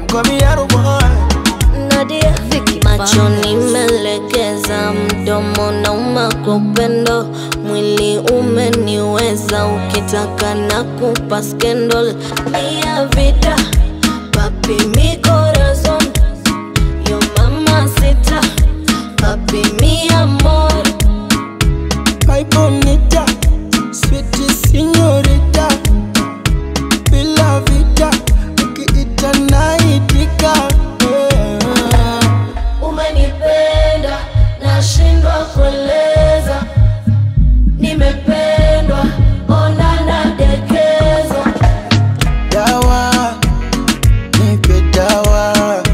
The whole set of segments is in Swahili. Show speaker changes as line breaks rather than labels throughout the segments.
call me Yaro boy.
Nadia macho nimelegeza, mdomo nauma kwa upendo, mwili umeniweza, ukitaka na kupa scandal mia vida papi mi corazon yo mamacita papi mi amor
My bonita, sweet señorita, bila vida, ukiita naitika. Yeah.
Umenipenda, nashindwa kueleza, nimependwa, ona nadekezwa.
Dawa, nipe dawa,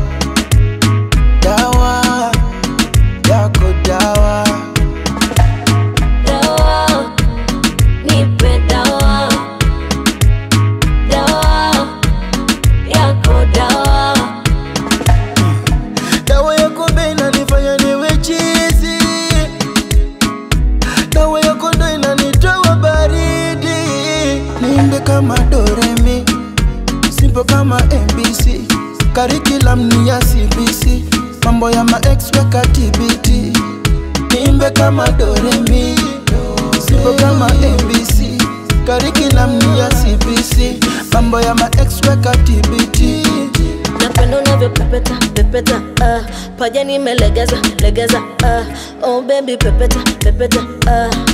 dawa yako dawa.
Dawa, nipe dawa, dawa yako dawa.
Dawa yako ndo inanifanya niwe chizi, dawa yako ndo inanitoa baridi. Niimbe kama Doremi, simple kama MBC, curriculum ni ya CBC, mambo ya ma ex weka TBT. Niimbe kama Doremi, simple kama MBC, curriculum ni ya CBC, mambo ya ma ex weka TBT.
Napenda unavyo pepeta pepeta, uh, paja nimelegeza legeza, uh, oh baby pepeta pepeta, uh,